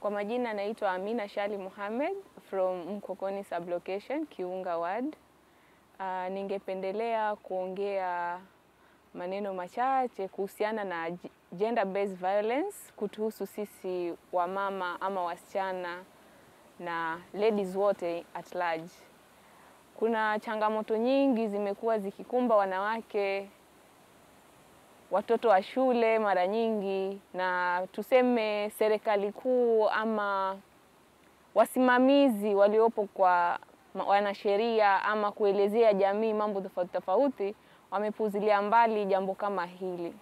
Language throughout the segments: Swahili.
Kwa majina naitwa Amina Shali Mohamed from Mkokoni sublocation Kiunga ward. Uh, ningependelea kuongea maneno machache kuhusiana na gender based violence kutuhusu sisi wamama ama wasichana na ladies wote at large. Kuna changamoto nyingi zimekuwa zikikumba wanawake, watoto wa shule mara nyingi, na tuseme serikali kuu ama wasimamizi waliopo kwa wanasheria ama kuelezea jamii mambo tofauti tofauti wamepuzilia mbali jambo kama hili.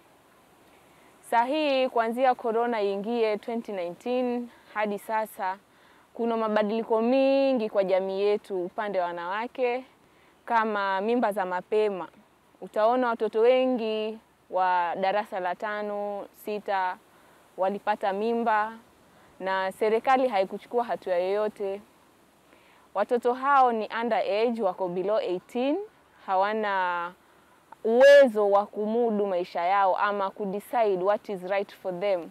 Saa hii kuanzia corona iingie 2019 hadi sasa kuna mabadiliko mingi kwa jamii yetu upande wa wanawake, kama mimba za mapema. Utaona watoto wengi wa darasa la tano, sita walipata mimba na serikali haikuchukua hatua yoyote. Watoto hao ni underage, wako below 18, hawana uwezo wa kumudu maisha yao ama kudecide what is right for them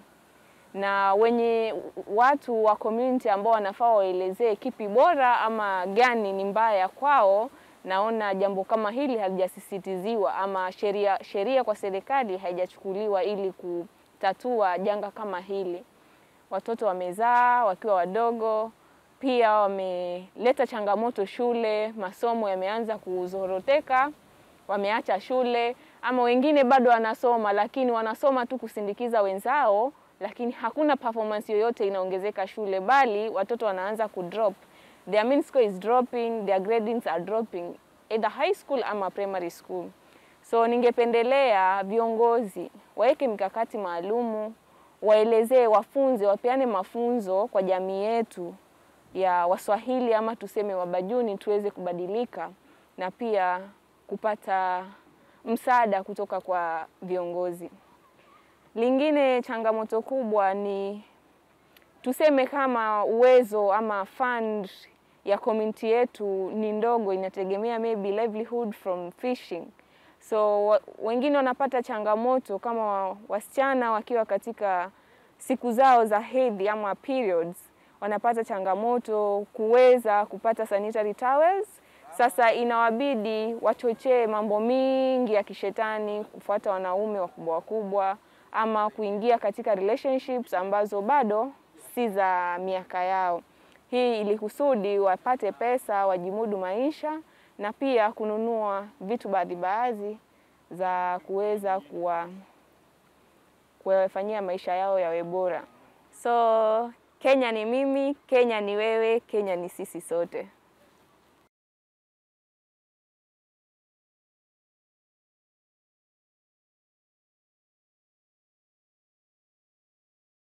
na wenye watu wa community ambao wanafaa waelezee kipi bora ama gani ni mbaya kwao, naona jambo kama hili halijasisitiziwa ama sheria sheria kwa serikali haijachukuliwa ili kutatua janga kama hili. Watoto wamezaa wakiwa wadogo, pia wameleta changamoto shule, masomo yameanza kuzoroteka, wameacha shule, ama wengine bado wanasoma, lakini wanasoma tu kusindikiza wenzao lakini hakuna performance yoyote inaongezeka shule, bali watoto wanaanza kudrop. Their mean score is dropping, their gradings are dropping either high school ama primary school. So ningependelea viongozi waweke mikakati maalumu, waelezee, wafunze, wapeane mafunzo kwa jamii yetu ya Waswahili ama tuseme Wabajuni, tuweze kubadilika na pia kupata msaada kutoka kwa viongozi. Lingine changamoto kubwa ni tuseme kama uwezo ama fund ya community yetu ni ndogo, inategemea maybe livelihood from fishing. So wengine wanapata changamoto kama wasichana wakiwa katika siku zao za hedhi ama periods, wanapata changamoto kuweza kupata sanitary towels. Sasa inawabidi wachochee mambo mingi ya kishetani, kufuata wanaume wakubwa wakubwa ama kuingia katika relationships ambazo bado si za miaka yao. Hii ili kusudi wapate pesa, wajimudu maisha na pia kununua vitu baadhi baadhi za kuweza kuwa kuwafanyia maisha yao yawe bora. So Kenya ni mimi, Kenya ni wewe, Kenya ni sisi sote.